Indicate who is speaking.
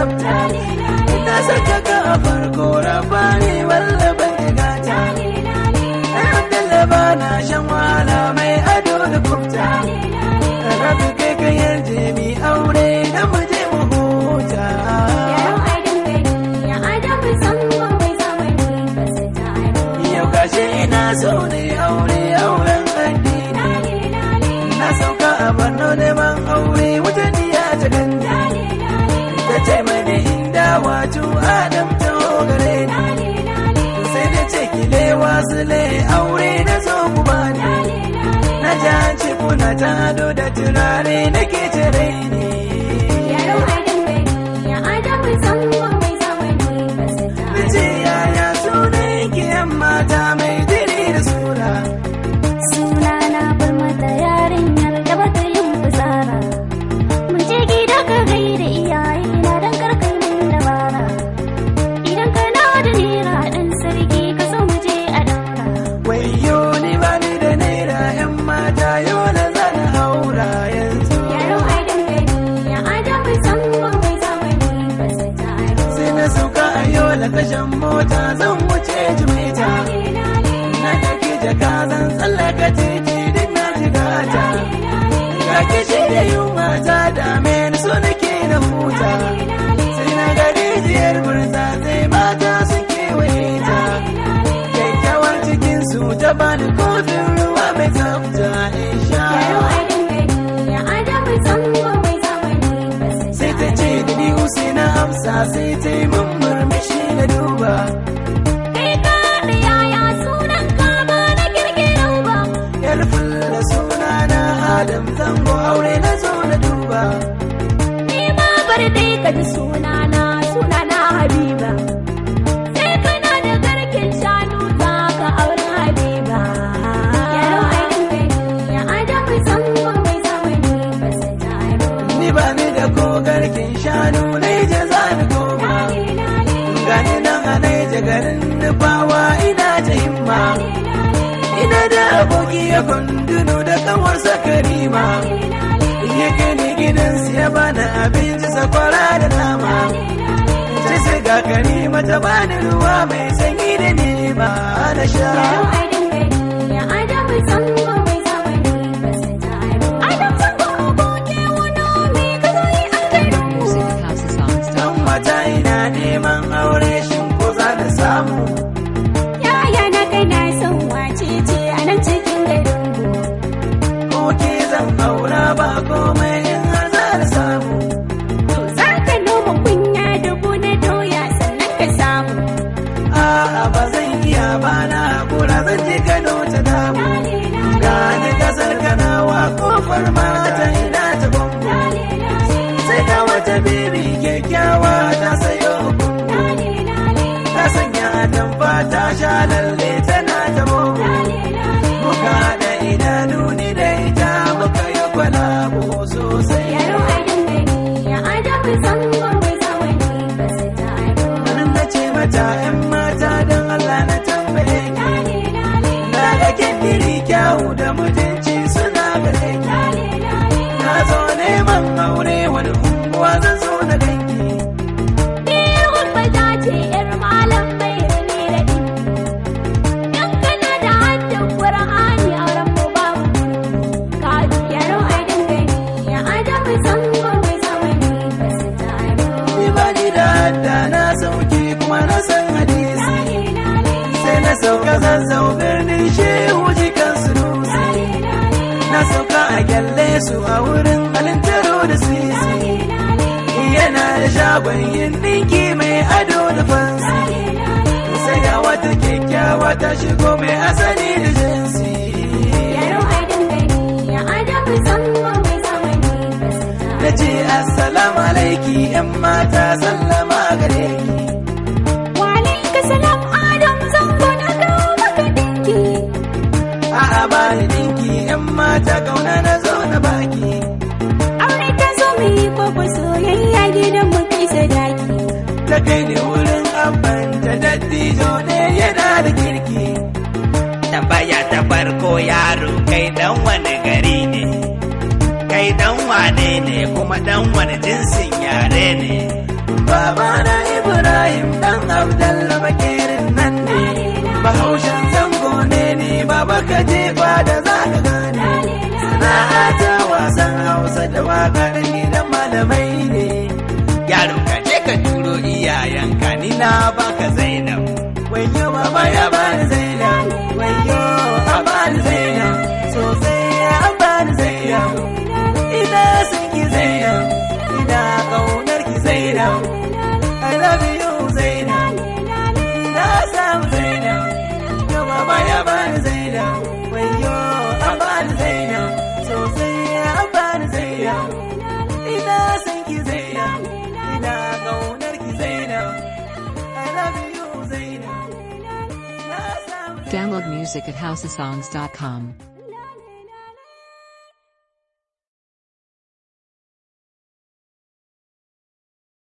Speaker 1: tsafta ina saka ka a farko rabani wallaban gata Alhamdulillah ba na shan wahala mai ado da kufta Rabi kai ka yarje mi aure da mu je mu huta Yau gashi ina so ne aure auren addini Na sauka a Borno neman aure wata diya ta gani Ta ce mani inda wato Adam ta gare ni Sai da ce kile wasu le aure na zo ku bani Na ji an ce kuna ta ado da turare nake tare ni Na ce yaya sunan ki yan mata mai diri da sura
Speaker 2: Sunana bar mata yarinyar da bata yin fitsara. Mu je gida ka gaida iyaye na dan karkai min dabara. Idan kana da nera dan sarki ka so mu je a daura.
Speaker 1: Wayo ni ba ni da naira yan mata yau na zana haura yanzu
Speaker 2: Yaro ai dangane ya adamu zangon mai zamani ba su taro.
Speaker 1: sai na sauka a yola tashan mota zan wuce jimeta na ɗauki jaka zan tsallaka titi duk na jigata ga kishi da yunwa ta dame ni so nake na huta sai na ga rijiyar burza sai mata sun kewaye ta kyakkyawar cikin su ta bani kofin ruwa mai tsafta in sha
Speaker 2: Yaro ai dangane ya adamu zangon mai zamani ba su
Speaker 1: sai ta ce da ni na amsa sai ta yi mun murmushi na duba
Speaker 2: Kai ka da yaya sunan ka ba na kirkiro ba.
Speaker 1: yar fulla suna na adam zango aure na zo na duba
Speaker 2: Ni ma bar dai ka ji sunana sunana Habiba. Sai kana da garkin shanu za ka aure Habiba. Yaro ai dangane ya adamu zangon mai zamani ba su taro.
Speaker 1: ni ba ni da kogarkin shanu na je za ni koma gani nan a naija garin nufawa ina ta himma ina da aboki ya kunduno da kanwarsa karima ya kai ni gidansu ya bani abinci sakwara da nama sai sai ga karima ta bani ruwa mai sanyi da nema na sha
Speaker 2: Yaro ai dangane ya adamu zangon mai zamani ba su taro. Adam zangon aboki wani mai ka zo yi an garin mu.
Speaker 3: Music at housesounds.com.
Speaker 1: dan mata ina neman aure shin ko za da samu
Speaker 2: Yaya na kai na son wace ce a nan cikin garin mu.
Speaker 1: ko ke zan aura ba komai in har za da samu
Speaker 2: To za ka noma kunya dubu na doya sannan ka samu.
Speaker 1: a'a ba zan iya ba na hakura zan je Kano ta damu gani kasar kanawa kofar mata ina ta bango sai ga wata bibi kyakkyawa ta sayo kungu ta sanya atamfa ta sha lalle tana ta bogo muka da idanu ni da ita muka yi kwalabo sosai
Speaker 2: Yaro a dangane ya adamu zangon mai zamani ba su taro.
Speaker 1: nan na ce mata yan mata don Allah na tambaye ki na ga kindiri kyawu da mutunci suna gare ki na zo neman aure wani unguwa zan zo na danki
Speaker 2: Ni hulɓa ta ce ‘yar malam mai rani da ɗin. Dan kana da haddin Ƙur'ani a ran mu babu. Ka yaro a dangane ya adamu zangon mai zamani ba su taro.
Speaker 1: ni ba ni da hadda na sauki kuma na san hadisi sai na sauka zazzau birnin shehu jikan sunusi na sauka a kyalle su a wurin alintaro da sisi yana da shagon yin ɗinki mai ado da fansi sai ga wata kyakkyawa ta shigo mai asali da jinsi
Speaker 2: Yaro a dangane ya adamu zangon mai zamani ba su taro.
Speaker 1: na ce assalamu alaiki yan mata sallama gare ki
Speaker 2: Walaika salam Adam zango na kawo maka dinki.
Speaker 1: a'a ba ni ɗinki yan mata kauna na zo na baki
Speaker 2: Aure ta zo mu yi koko soyayya gidan mu kai sadaki.
Speaker 1: ta kai ni wurin abban ta dattijo ne yana da kirki
Speaker 4: tambaya ta farko yaro kai dan wani gari ne kai
Speaker 1: kai dan wane ne kuma dan wani jinsin yare ne babana ibrahim dan abdalla bakirin nan ne bahaushen zango ne ni baba ka jefa da za ka gane sana'a ta wasan hausa da wakar gidan malamai ne yaro ka je ka turo iyayenka ni na baka zainab wayo baba ya bani zainab wayo a bani zainab sosai ya bani zainab ina son ki zainab ina kaunar ki zainab I love you zainab ina samu zainab yo baba ya bani zainab wayo a bani zainab sosai ya bani zainab ina son ki zainab ina kaunar ki zainab I love you zainab ina samu
Speaker 3: Download music at houseofsongs.com.